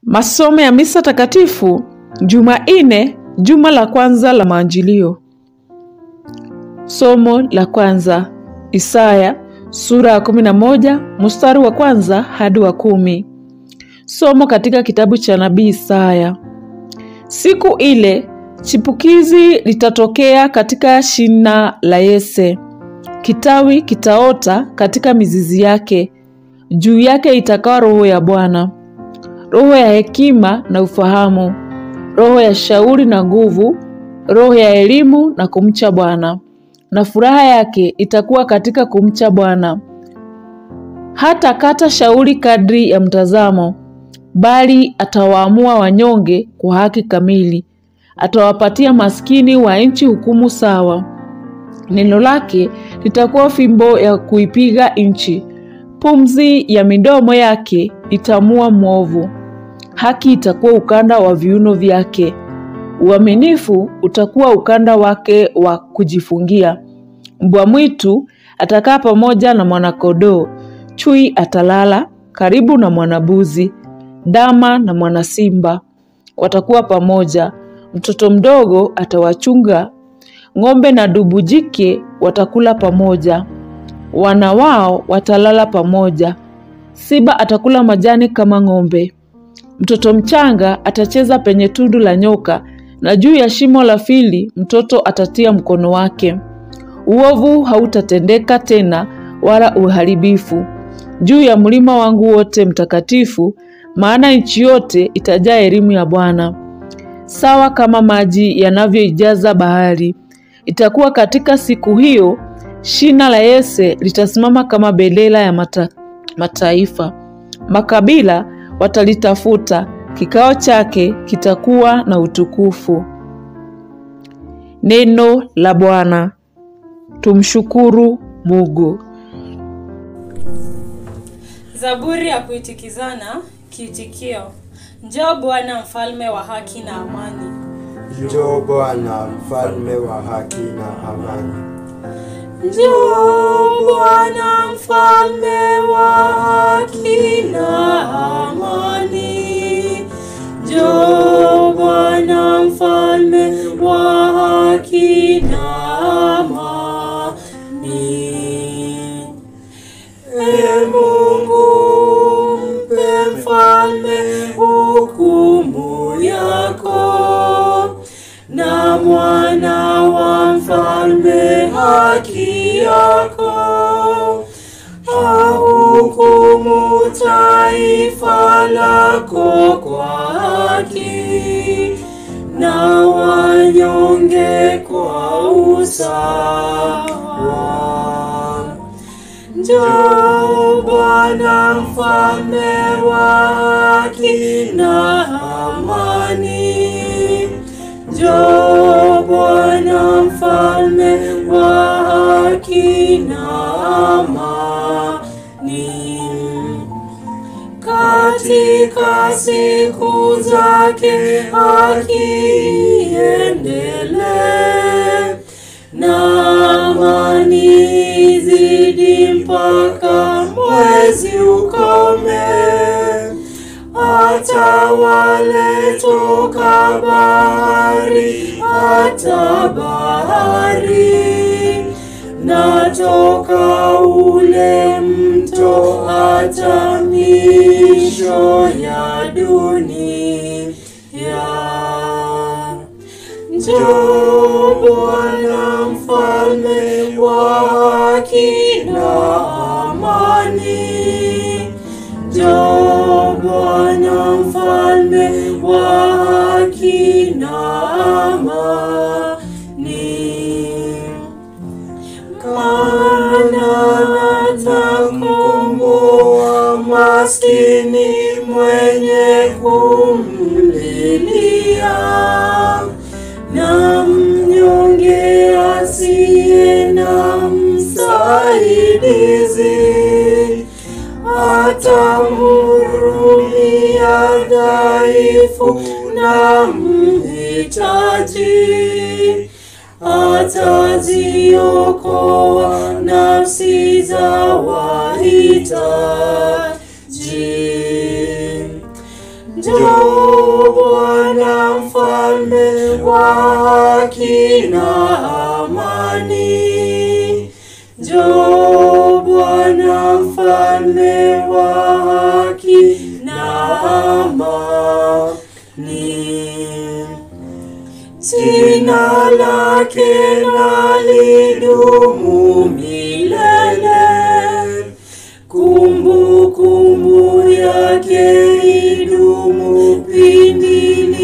Masomo ya Misa Takatifu Jumanne, juma la kwanza la Maajilio. Somo la kwanza, Isaya sura ya kumi na moja mstari wa kwanza hadi wa kumi. Somo katika kitabu cha nabii Isaya. Siku ile chipukizi litatokea katika shina la Yese, kitawi kitaota katika mizizi yake, juu yake itakaa roho ya Bwana, roho ya hekima na ufahamu, roho ya shauri na nguvu, roho ya elimu na kumcha Bwana. Na furaha yake itakuwa katika kumcha Bwana. Hata kata shauri kadri ya mtazamo, bali atawaamua wanyonge kwa haki kamili, atawapatia maskini wa nchi hukumu sawa. Neno lake litakuwa fimbo ya kuipiga nchi, pumzi ya midomo yake itamua mwovu. Haki itakuwa ukanda wa viuno vyake, uaminifu utakuwa ukanda wake wa kujifungia. Mbwa mwitu atakaa pamoja na mwanakondoo, chui atalala karibu na mwanabuzi, ndama na mwanasimba watakuwa pamoja. Mtoto mdogo atawachunga, ng'ombe na dubu jike watakula pamoja, wana wao watalala pamoja. Simba atakula majani kama ng'ombe. Mtoto mchanga atacheza penye tundu la nyoka, na juu ya shimo la fili mtoto atatia mkono wake. Uovu hautatendeka tena, wala uharibifu juu ya mlima wangu wote mtakatifu, maana nchi yote itajaa elimu ya Bwana, sawa kama maji yanavyoijaza bahari. Itakuwa katika siku hiyo, shina la Yese litasimama kama bendera ya mata, mataifa. Makabila watalitafuta, kikao chake kitakuwa na utukufu. Neno la Bwana. Tumshukuru Mungu. Zaburi ya kuitikizana. Kiitikio: Njoo Bwana, mfalme wa haki na amani. Njoo Bwana, mfalme wa haki na amani. Njoo Bwana, mfalme wa haki na amani. Njoo Bwana, mfalme wa haki na amani. E Mungu, mpe mfalme hukumu yako, na mwana wa mfalme haki yako. Ahukumu taifa lako kwa haki, na wanyonge kwa usawa. Njoo Bwana, mfalme wa haki na amani. Njoo Bwana, mfalme wa haki na amani. Katika siku zake haki iendelee, na amani zidi mpaka mwezi ukome. Atawale toka bahari hata bahari, na toka ule mto hata misho ya dunia. Njoo Bwana, mfalme wa haki na amani. Njoo Bwana, mfalme wa haki na amani. Maana atakomboa maskini mwenye kumlilia, na mnyonge asiye na msaidizi. Atamhurumia dhaifu na mhitaji, ataziokoa nafsi za wahitaji. Njoo Bwana mfalme wa haki na amani. Njoo Bwana mfalme wa haki na amani. Jina lake na lidumu milele. Kumbukumbu yake idumu pindi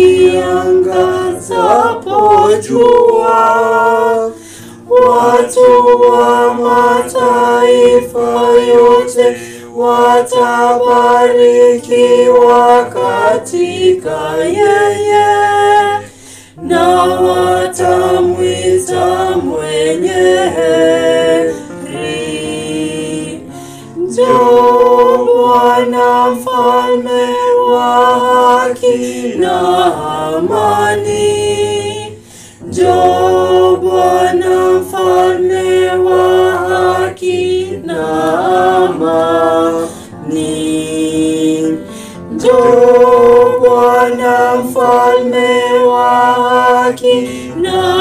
liangazapo jua. Watu wa mataifa yote watabarikiwa katika yeye na watamwita mwenye heri. Njoo Bwana mfalme wa haki na amani. Njoo Bwana mfalme wa haki na amani. Njoo Bwana mfalme wa haki na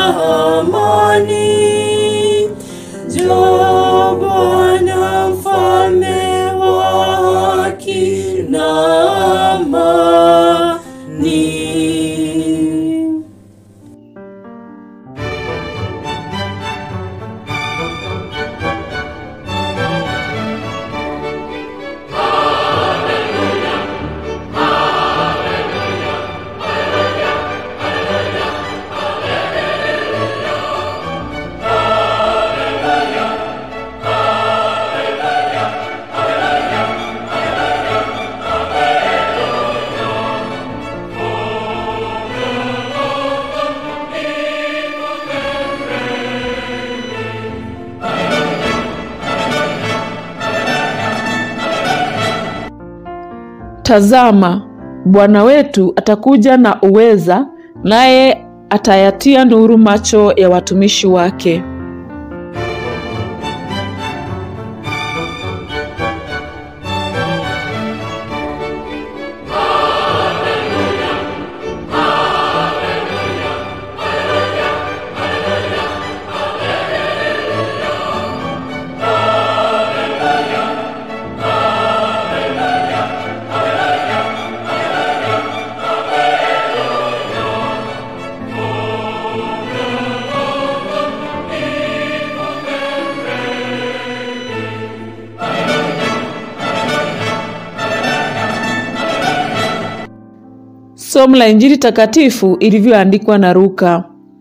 amani. Njoo Bwana mfalme wa haki na amani. Tazama, Bwana wetu atakuja na uweza, naye atayatia nuru macho ya watumishi wake. Somo la Injili takatifu ilivyoandikwa na Luka.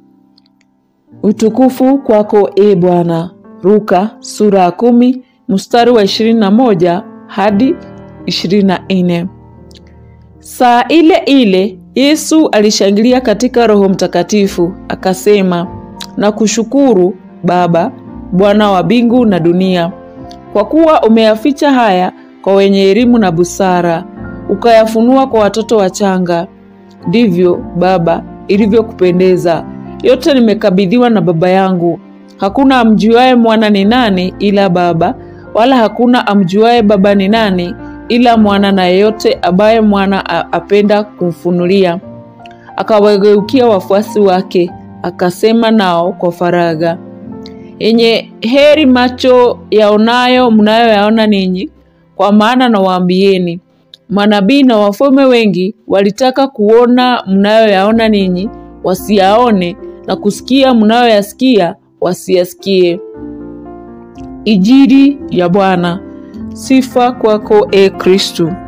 Utukufu kwako e Bwana. Luka sura ya kumi mstari wa ishirini na moja hadi ishirini na nne. Saa ile ile Yesu alishangilia katika Roho Mtakatifu akasema, na kushukuru Baba, Bwana wa mbingu na dunia, kwa kuwa umeyaficha haya kwa wenye elimu na busara, ukayafunua kwa watoto wachanga. Ndivyo Baba ilivyokupendeza. Yote nimekabidhiwa na Baba yangu. Hakuna amjuaye mwana ni nani ila Baba, wala hakuna amjuaye Baba ni nani ila mwana, na yeyote ambaye mwana a- apenda kumfunulia. Akawageukia wafuasi wake, akasema nao kwa faragha, yenye heri macho yaonayo mnayoyaona ninyi, kwa maana nawaambieni, manabii na wafalme wengi walitaka kuona mnayoyaona ninyi, wasiyaone, na kusikia mnayoyasikia, wasiyasikie. Injili ya Bwana. Sifa kwako e Kristu.